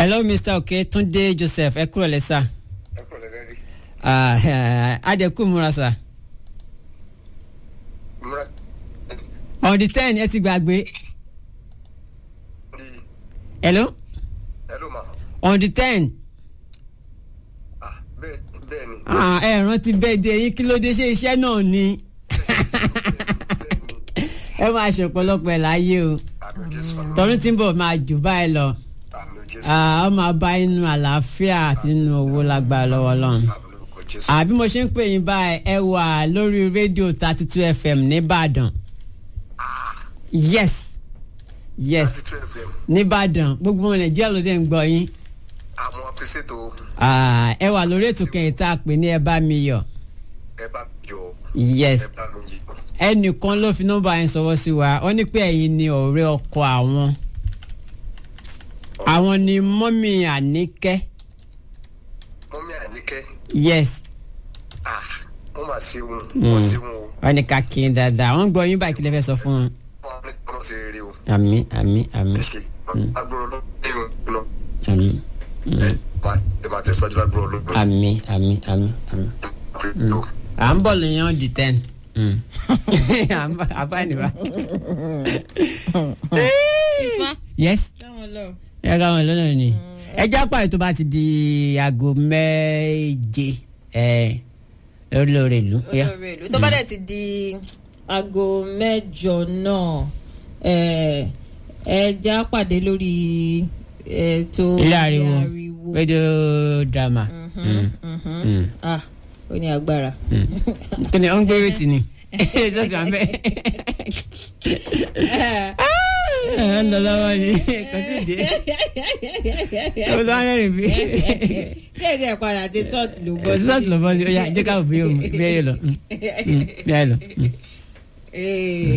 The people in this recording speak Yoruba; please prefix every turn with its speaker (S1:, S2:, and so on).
S1: hello mr oke túndé joseph ẹ kúrò lẹ́sà
S2: ẹ kúrò lẹ́rẹ́ rí.
S1: adẹ́kù múra sà
S2: múra
S1: on the ten ẹ ti gbàgbé
S2: di
S1: hello
S2: ẹ ló máa
S1: on the ten
S2: ah bẹ́ẹ̀ bẹ́ẹ̀ ni.
S1: ah, ẹ rántí bẹ́ẹ̀ dé yín kí ló dé ṣe iṣẹ́ náà ni ẹ máa ṣe ọ̀pọ̀lọpọ̀ ẹ̀ láyé o
S2: àmì jésù
S1: tọdún tí ń bọ̀ máa jù báyìí lọ
S2: àmì jésù
S1: Ah, ọ máa bá inú àlàáfíà àti inú owó lágbára lọ́wọ́ lọ́run.
S2: àmì lórúkọ jésù.
S1: àbí mo ṣe ń pè yín báyìí ẹ wà lórí rédíò thirty two fm nìbàdàn yes yes
S2: láti two fm
S1: nìbàdàn gbogbo ọmọ nàìjíríà ló dé ń gbọ́ yín
S2: àwọn apèsètò
S1: Ah, ẹ wà lórí ètò kẹyìn tá a pè ní ẹ bá mi yọ
S2: ẹ bá yọ
S1: yes
S2: ẹ bá mi yí.
S1: ẹnìkan ló fi nọ́mbà yẹn sọwọ́ sí wa wọ́n ní pé ẹ̀yin ni ọ̀rẹ́ ọkọ àwọn àwọn ni mọ́mì àníkẹ́
S2: mọ́mí àníkẹ́
S1: yes
S2: ah wọ́n máa ṣe wọn
S1: Mm.
S2: wọ́n ṣe wọn o
S1: wọ́n ní ká kí n dáadáa wọ́n gbọ́ yín báyìí kí lè fẹ́ sọ fún wọn.
S2: wọ́n ní kí wọ́n ṣe rere o
S1: àmì àmì àmì
S2: ẹ ṣe agbóró lọ́dún náà
S1: àmì
S2: ẹ máa ẹ máa tẹ̀síwájú lágbóró lọ́dún
S1: àmì àmì àmì àmì.
S2: náà.
S1: à ń bọ̀ lèèyàn di ten. àbániwá.
S3: Ifá.
S1: yes
S3: táwọn lọ.
S1: ẹ ká wọn lọ́nà ni ẹ já pààyè tó bá ti di aago méje ẹ lórí lórí ìlú. Ó yá.
S3: olórí ìlú tó bá dẹ̀ ti di aago mẹ́jọ náà ẹ ẹ já pàdé lórí ètò
S1: ilé ariwo radio drama.
S3: Mhm, mhm.
S1: Mm.
S3: ah ó ní agbára.
S1: kí ni ó ń gbé wéètì ni ṣọ́ọ̀tì wà ń bẹ̀. ẹ ń lọ lọ́wọ́ ni kò sí dé. ó lọ́ rẹ́rìn bí.
S3: díẹ̀ díẹ̀ padà dé ṣọ́ọ̀tì ló bọ́ sí.
S1: ṣọ́ọ̀tì lọ bọ́ sí ó yá jẹ́ ká bí òun bí ẹ yẹ lọ. bí ẹ lọ.
S3: Eh.